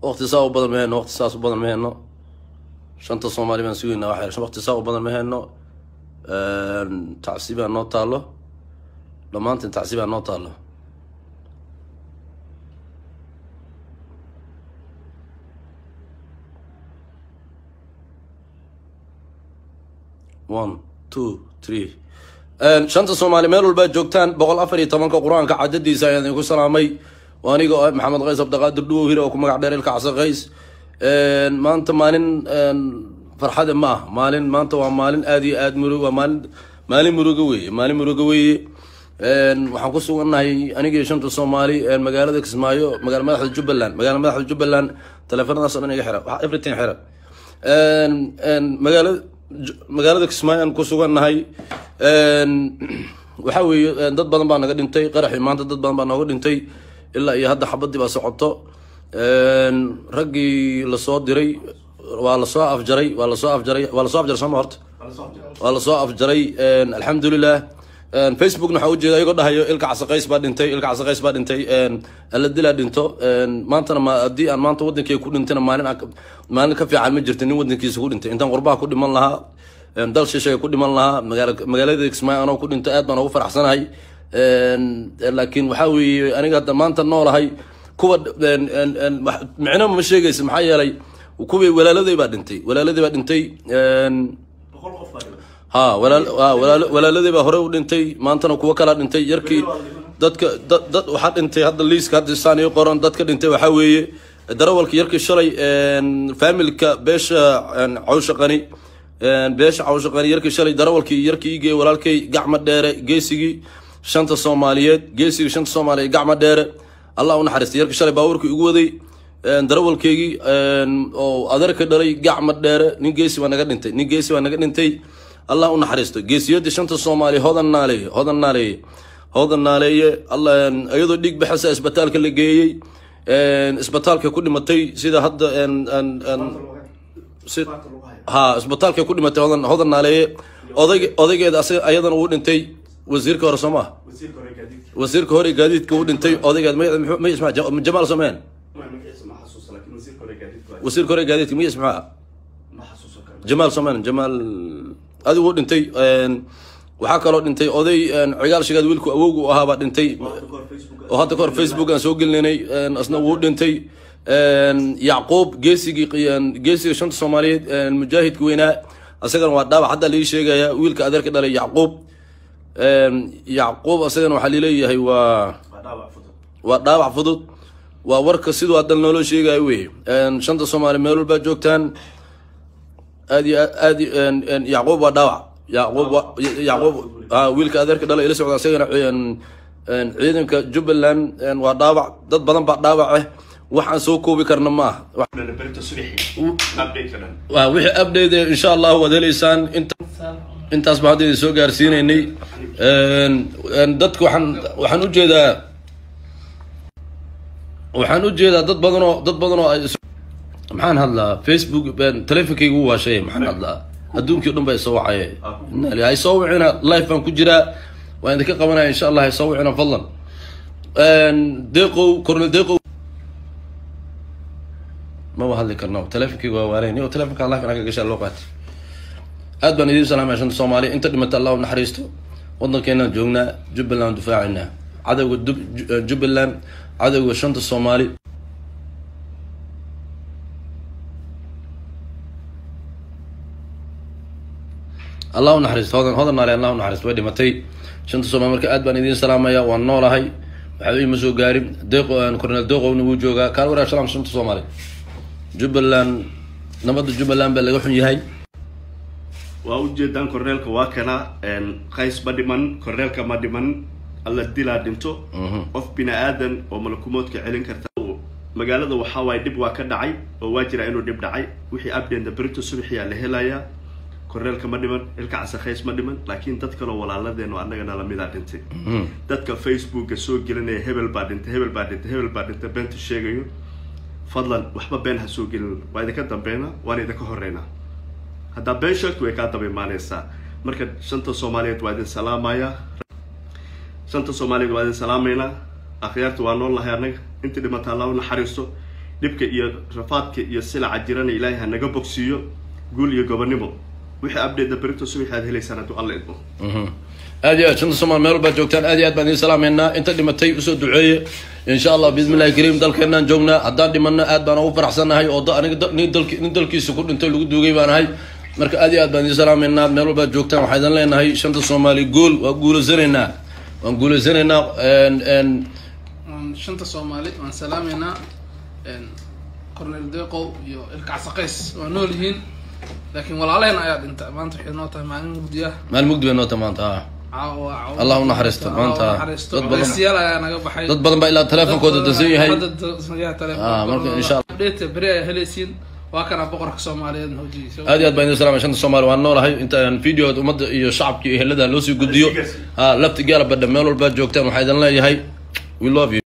waqti saa u badan ma heyno waqti saas u badan ma heyno shanta soomaali baan sugeynaa wax yar waqti saa u badan ma heyno tacsibaa noo taalo dhammaantiin tacsibaa noo taalo one two three shanta soomaali meel walbaa joogtaan boqol afar iyo tobanka qur-aanka cadadiisa ayaan idinku salaamay waa aniga oo maxamed qays abdiqaadir dhuwow hir oo ku magac dheer ilka casa qays maanta maalin farxade ma ah maalin maanta waa maalin aada iyo aad murug waa maalin maalin muruga weeye maalin muruga weeye waxaan ku sugannahay anigii shanta soomaali magaalada kismaayo magaala madaxda jubbaland magaala madaxda jubbaland teleefanadaas o dhan iga xira everything xira magaala magaalada kismaayo aan ku sugannahay waxa weeye dad badan baa naga dhintay qaraxii maanta dad badan baa nooga dhintay ilaa iyo hadda xabadii baa socoto raggii lasoo diray waa lasoo afjaray waa lasoo afjaray waa lasoo afjaray sooma horta waa lasoo afjaray alxamdulilah facebookna waxaa ujeeda ayagoo dhahayo ilka casaqays baa dhintay ilka casaqays baa dhintay alla dilaa dhinto maantana ma haddii aan maanta wadankeyga ku dhintayna maalin maalin ka fiican ma jirta nin wadankiisa ku dhintay intaan qurbaha ku dhiman lahaa dal shisheega ku dhiman lahaa magaala magaalada kismaayo anoo ku dhinto aad baan ugu faraxsanahay laakiin waxaa weeye aniga hadda maanta noolahay kuwa micno ma sheegaysa maxaa yeelay kuwii walaaladay baa dhintay walaaladay baa dhintay ha walaaladay baa hore u dhintay maantana kuwo kalaa dhintay yarkii dadka dad waxaa dhintay hadda liiska hadda saan ii qoran dadka dhintay waxaa weeye darawalka yarkii shalay faamilka beesha cawsha qani beesha cawsha qani yarkii shalay darawalkii yarkii igee walaalkay gacma dheere geesigii shanta soomaaliyeed geesigii shanta soomaaliyeed gacma dheere allah u naxariistay yarkii shalay baabuurkii igu waday darawalkeygii oo adeerka dhalay gacma dheere nin geesi baa naga dhintay nin geesi baa naga dhintay allah u naxariisto geesiyadii shanta soomaaliya hodan naaleeye hodan naaleeye hodan naaleeye iyadoo dhiig baxasa isbitaalka la geeyey isbitaalka ku dhimatay sida hadda ha isbitaalka ku dhimatay hodan hodan naaleeye odayg odaygeeda ayadana uu dhintay wasiirka hore soo maha wasiirka hore gaadiidka uu dhintay odaygeed ma jamaal someen wasiirka hore gaadiidka magis maxaa jamaal soman jamaal adigu u dhintay waxaa kaloo dhintay oday cigaal shigaad wiilku awowgu ahaa baa dhintay oo hadda kahor facebook aan soo gelinaynay asna wuu dhintay yacquub geesigii geesigii shanta soomaaliyeed mujaahidka weynaa asagana waa dhaawac hadda lii sheegaya wiilka adeerka dhalay yacquub yacquub asagana waxaa lileeyahay waa waa dhaawac fudud waa warka siduu haddan nooloo sheegayo wey shanta soomaali meel walbaa joogtaan aad iyo aad yacquub waa dhaawac yacquub yacquub wiilka adeerka dhala ila socda asagana ciidanka jubbaland waa dhaawac dad badan baa dhaawac ah waxaan soo koobi karna ma ah wixii update insha allahu waad heleysaan inta intaas baan hadda idin soo gaarsiinaynay dadka waxaan waxaan ujeedaa waxaan ujeedaa dad badan oo dad badan oo maxaan hadlaa facebook teleefonkayga u waashay maxaan hadlaa adduunkii o dhan baa isoo wacaye hay soo wicina life baan ku jiraa waan idinka qabanaya insha allah hay soo wicina fadlan deeqow cornel deeqow maba hadli karno teleefonkayga waa waalayn o telefonka life inaga gashaa loo qaatay aad baan idiin salaamaya shanta soomaaliya inta dhimata allah u naxariisto waddankeenaan joognaa jubbaland difaacaynaa cadowga jubbaland cadowga shanta soomaali allah u naxariisto hodan hodan naale allah u naxariisto way dhimatay shanta soomaali marka aad baan idiin salaamaya waan noolahay waxba ima soo gaarin deeqo cornel deeqowna wuu joogaa kaal waraag salaam shanta soomaali jubbaland nabadda jubbaland baa laga xun yahay waa ujeedaan korneelka waa kana qays ma dhiman korneelka ma dhiman alla dilaa dhinto qof bini aadan oo malakumoodka celin karta magaalada waxaa waaye dhib waa ka dhacay oo waa jiraa inuu dhib dhacay wixii abdenda berito subaxiyaa la helayaa korneelka ma dhiman ilka casakhays ma dhiman laakiin dad kaloo walaaladeen oo annagana lamidaa dhintay dadka facebooka soo gelinaya hebel baa dhintay hebel baa dhintay hebel baa dhintay beenta sheegayo fadlan waxba been ha soo gelin waa idinka dambeynaa waana idinka horeynaa haddaa been sheegto way kaa daba imaanaysaa marka shanta soomaaliyeed waa idin salaamayaa shanta soomaaliyeed waa idin salaamaynaa akhyaarta waa nool lahay annaga intii dhimata allah u naxariisto dhibka iyo rafaadka iyo silaca jirana ilaahay ha naga bogsiiyo guul iyo gobonimo wixii abdheeda berito subaxi aad helaysaan hadduu alla idmo aad iyo aad shanta soomaal meel walbaad joogtaan aad iyo aad baan idiin salaameynaa inta dhimatay usoo duceeye insha allah bismi illahi kariim dalkeenaan joognaa haddaan dhimanno aad baan ugu faraxsannahay oo da- aniga da- nin dalki nin dalkiisa ku dhintay lagu duugay baan ahay marka aad iyo aad baan idiin salaameynaa meel walbaad joogtaan waxaa idin leenahay shanta soomaali gool waa guulaysanaynaa waan guulaysanaynaa n n waan shanta soomaali waan salaameynaa cornel deeqow iyo ilkacsaqays waa nool yihiin laakiin walaalaheen ayaa dhinta maanta waxay noo tahay maalin mugdiya maalin mugdi bay noota maanta ah caawa caawa- Allah u naxariisto, Allah u maanta naxariisto. dad badan- Culaysyal ayaa naga baxay dad badan baa ilaa teleefonkooda dansan yahay Hadda dansan telefoon. Ah, marka insha Allah. Update beri ayaa helaysiin waa kana boqorka soomaaliyeed hoojigiisa aad iyo aad baan idin salaamay shanta soomaali waan noolahay intaan videoda ummadda iyo shacabka iyo ehelada loo sii gudbiyo ha lafti gaala badha meel walbaad joogtaan waxaa idin leeyahay we love you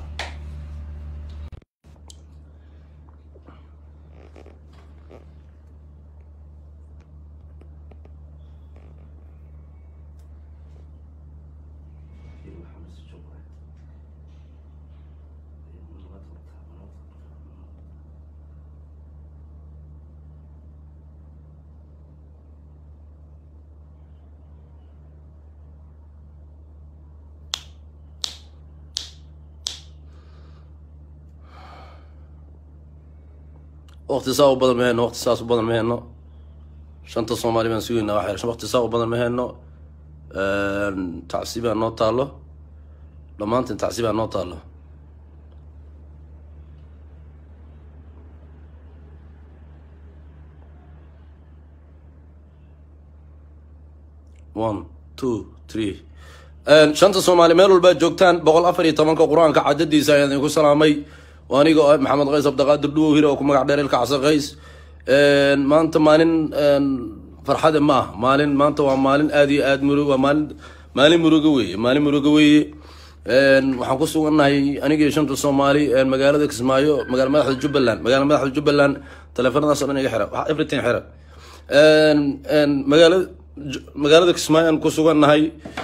waqti saa u badan ma heyno waqti saas u badan ma heyno shanta soomaali baan sugaynaa waxay waqti saa u badan ma heyno tacsibaa noo taalo dhammaantiin tacsibaa noo taalo one two three shanta soomaali meel walbaad joogtaan boqol afar iyo tobanka qur-aanka cadadiisa ayaan idinku salaamay waa aniga oo ah maxamed qays abdiqaadir dhuwow hire oo ku magac dheer ilka casa qays maanta maalin farxade ma ah maalin maanta waa maalin aad iyo aad murug waa maalin maalin murugo weeye maalin murugo weeye waxaan ku sugannahay aniga iyo shanta soomaali magaalada kismaayo magaala madaxda jubbaland magaala madaxda jubbaland teleefanadaas oo dhan iga xira wax everything xira magaala magaalada kismaayo aan ku sugannahay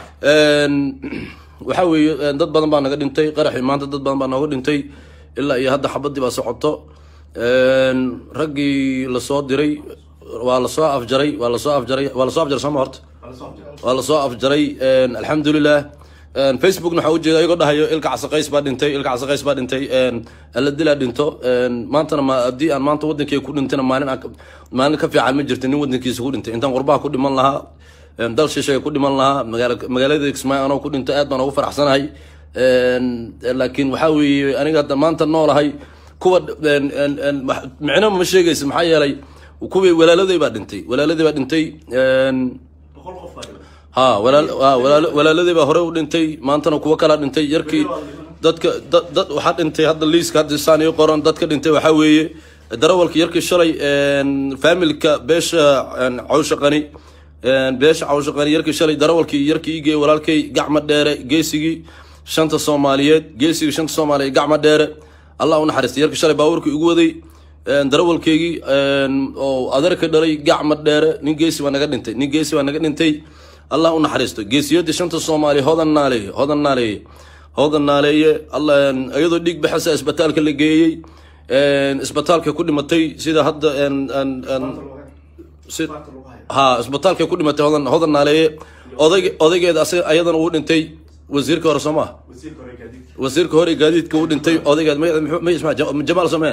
waxa weeye dad badan baa naga dhintay qaraxii maanta dad badan baa nooga dhintay ilaa iyo hadda xabadii baa socoto raggii lasoo diray waa lasoo afjaray waa lasoo afjaray waa lasoo afjaray sooma horta waa lasoo afjaray alxamdulilah facebookna waxaa ujeeda iyagoo dhahayo ilka casaqays baa dhintay ilka casaqays baa dhintay alla dilaa dhinto maantana ma haddii aan maanta wadankeyga ku dhintayna maalin aan- maalin ka fiican ma jirta nin wadankiisa ku dhintay intaan qurbaha ku dhiman lahaa dal shisheega ku dhiman lahaa magaala magaalada kismaayo anoo ku dhinto aad baan ugu faraxsanahay laakiin waxaa weeye aniga hadda maanta noolahay kuwa micno ma sheegaysa maxaa yeelay kuwii walaaladay baa dhintay walaaladay baa dhintay ha walaal- ha, walaal- walaaladay baa hore u dhintay maantana kuwo kalaa dhintay yarkii dadka dad dad waxaa dhintay hadda liiska hadda saan ii qoran dadka dhintay waxaa weeye darawalka yarkii shalay faamilka beesha cawsha qani beesha cawsha qani yarkii shalay darawalkii yarkii igey walaalkay gacma dheere geesigii shanta soomaaliyeed geesigii shanta soomaaliyeed gacma dheere allah u naxariistay yarkii shalay baabuurkii igu waday darawalkeygii oo adeerka dhalay gacma dheere nin geesi baa naga dhintay nin geesi baa naga dhintay allah u naxariisto geesiyadii shanta soomaali hodan naaleeye hodan naaleeye hodan naaleeye alla iyadoo dhiig baxasa isbitaalka la geeyey isbitaalka ku dhimatay sida hadda si ha isbitaalka ku dhimatay hodan hodan naaleeye odayg odaygeeda asaga ayadana uu dhintay wasiirka hore soo maha wasiirka hore gaadiidka uu dhintay odaygeed magaceed muxuu- magaciis maxaa Ja- jamaal sameen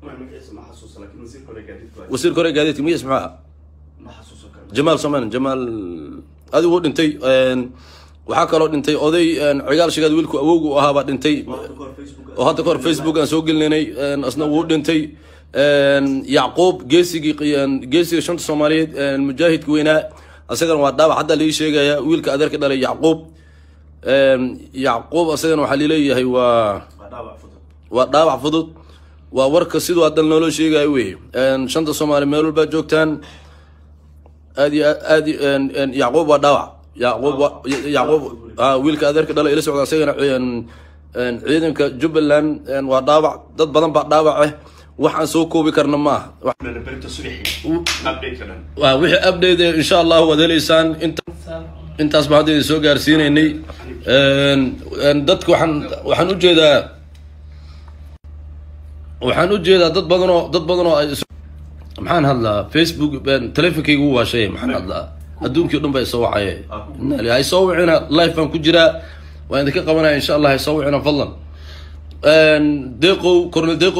wasiirka hore gaadiidka magaciis maxaa jamaal soman jamaal adigu u dhintay waxaa kaloo dhintay oday cigaal shigaad wiilku awowgu u ahaabaa dhintay oo hadda kahor facebook aan soo gelinaynay asna wuu dhintay yacquub geesigii geesiga shanta soomaaliyeed mujaahidka weynaa asagana waa dhaawac hadda lii sheegaya wiilka adeerka dhalay yacquub yacquub asagana waxaa lileeyahay waa waa dhaawac fudud waa warka siduu haddan nooloo sheegayo wey shanta soomaali meel walbaa joogtaan aad iyo aad aad iyo- een- een yacquub waa dhaawac yacquub waa yacquub ah, wiilka adeerka dhala ila socda asagana een, een, ciidanka jubbaland een, waa dhaawac dad badan baa dhaawac ah waxaan soo koobi karna ma aha Wax- berito subaxi update ka dhan waa wixii update eh, insha allah waad heleysaan inta intaas baan hadda idin soo gaarsiinaynay Een, een, dadka waxaan waxaan ujeedaa waxaan u jeedaa dad badan oo dad badan oo ay is- maxaan hadlaa facebook baan- teleefonkayga u waashay maxaan hadlaa adduunkii o dhan ba isoo wacaye hay soo wicina live baan ku jiraa waan idinka qabanaya insha allah hay soo wicina fadlan deeqow cornel deeqow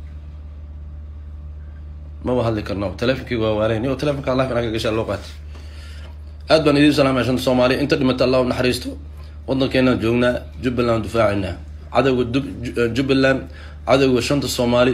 maba hadli karno teleefonkayga waa waalayn yo teleefonka live inaan ka gashaa loo qaatay aad baan idiin salaamaya shanta soomaaliya inta dhimata allah u naxariisto waddankeenaan joognaa jubbaland difaacinaa cadowga Dub- Ju- jubbaland cadowga shanta soomaali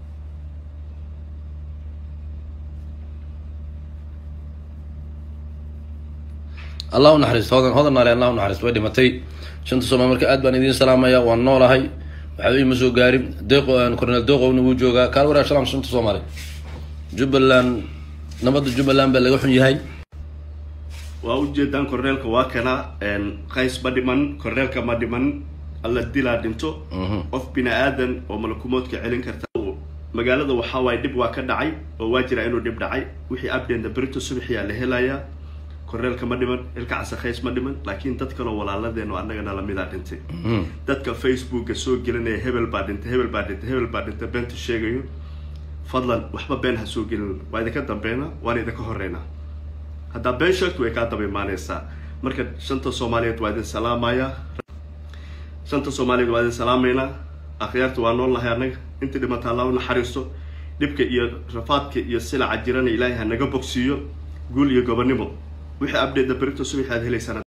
allah u naxariisto hodan hodan naale allah u naxariisto way dhimatay shanta soomaali marka aad baan idiin salaamaya waan noolahay waxba iima soo gaarin deeqo cornel deeqowna wuu joogaa kaal waraag salaam shanta soomaali jubbaland nabadda jubbaland baa laga xun yahay waa ujeedaan korneelka waa kana qays ma dhiman korneelka ma dhiman alla dilaa dhinto qof bini aadan oo malakumoodka celin karta magaalada waxaa waaye dhib waa ka dhacay oo waa jira inuu dhib dhacay wixii abdenda berito subaxiyaa la helayaa korneelka ma dhiman ilka casakhays ma dhiman laakiin dad kaloo walaaladeen oo annagana lamidaa dhintay dadka facebooka soo gelinaya hebel baa dhintay hebel baa dhintay hebel baa dhintay beenta sheegayo fadlan waxba been ha soo gelin waa idinka dambeynaa waan idinka horeynaa haddaa been sheegto way kaa daba imaaneysaa marka shanta soomaaliyeed waa idin salaamaya shanta soomaaliyeed waa idin salaamaynaa akhyaarta waa nool lahay annaga intii dhimata allah u naxariisto dhibka iyo rafaadka iyo silaca jirana ilaahay ha naga bogsiiyo guul iyo gobonimo wixii abdheeda berito subax aad helaysaan